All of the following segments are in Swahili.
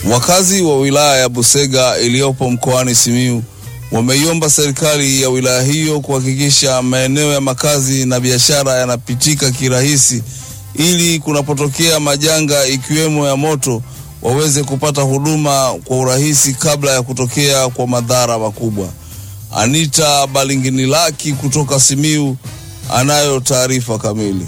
Wakazi wa wilaya ya Busega iliyopo mkoani Simiyu wameiomba serikali ya wilaya hiyo kuhakikisha maeneo ya makazi na biashara yanapitika kirahisi ili kunapotokea majanga ikiwemo ya moto waweze kupata huduma kwa urahisi kabla ya kutokea kwa madhara makubwa. Anita Balinginilaki kutoka Simiyu anayo taarifa kamili.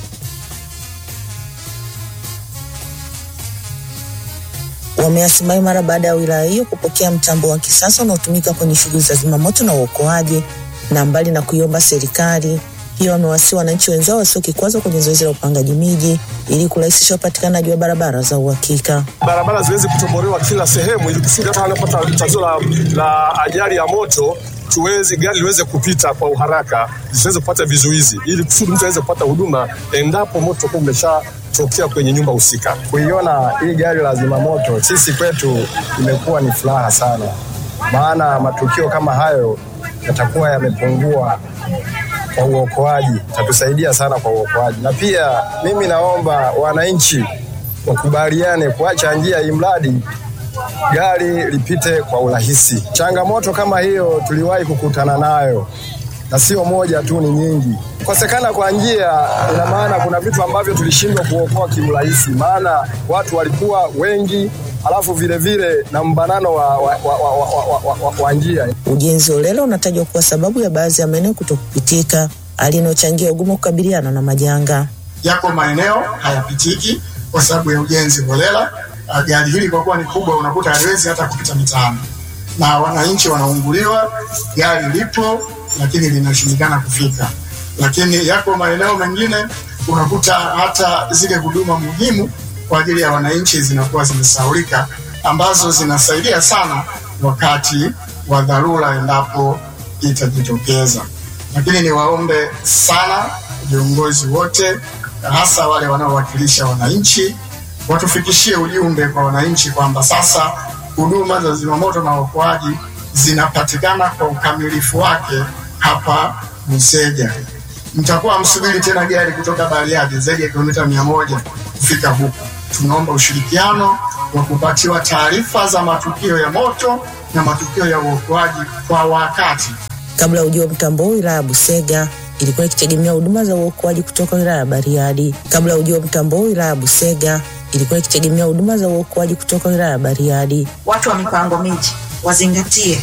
Wameasimai mara baada ya wilaya hiyo kupokea mtambo wa kisasa unaotumika kwenye shughuli za zimamoto na uokoaji. Na mbali na kuiomba serikali hiyo, wamewasihi wananchi wenzao wasio kikwazo kwenye zoezi la upangaji miji ili kurahisisha upatikanaji wa barabara za uhakika. Barabara ziweze kutobolewa kila sehemu, ili kusudi hata wanapata tatizo la, la ajali ya moto tuweze gari liweze kupita kwa uharaka, zisiweze kupata vizuizi, ili kusudi mtu aweze kupata huduma endapo moto kuwa umeshatokea kwenye nyumba husika. Kuiona hii gari la zimamoto sisi kwetu imekuwa ni furaha sana, maana matukio kama hayo yatakuwa yamepungua kwa uokoaji, tatusaidia sana kwa uokoaji. Na pia mimi naomba wananchi wakubaliane kuacha njia hii mradi gari lipite kwa urahisi. Changamoto kama hiyo tuliwahi kukutana nayo na sio moja tu, ni nyingi. Kukosekana kwa njia, ina maana kuna vitu ambavyo tulishindwa kuokoa kiurahisi, maana watu walikuwa wengi, alafu vile vile na mbanano wa, wa, wa, wa, wa, wa, wa, wa njia. Ujenzi holela unatajwa kuwa sababu ya baadhi ya maeneo kutokupitika, hali inayochangia ugumu wa kukabiliana na majanga. Yako maeneo hayapitiki kwa sababu ya ujenzi holela. Uh, gari hili kwa kuwa ni kubwa, unakuta haliwezi hata kupita mitaani na wananchi wanaunguliwa. Gari lipo lakini linashindikana kufika. Lakini yako maeneo mengine unakuta hata zile huduma muhimu kwa ajili ya wananchi zinakuwa zimesahaulika, ambazo zinasaidia sana wakati wa dharura endapo itajitokeza. Lakini niwaombe sana viongozi wote, hasa wale wanaowakilisha wananchi watufikishie ujumbe kwa wananchi kwamba sasa huduma za zimamoto na uokoaji zinapatikana kwa ukamilifu wake hapa Busega. Mtakuwa msubiri tena gari kutoka Bariadi zaidi ya kilomita mia moja kufika huku. Tunaomba ushirikiano wa kupatiwa taarifa za matukio ya moto na matukio ya uokoaji kwa wakati. Kabla ya ujio wa mtambo wilaya ya Busega ilikuwa ikitegemea huduma za uokoaji kutoka wilaya ya Bariadi. Kabla ya ujio wa mtambo wilaya ya Busega ilikuwa ikitegemea huduma za uokoaji kutoka wilaya ya Bariadi. Watu wa mipango miji wazingatie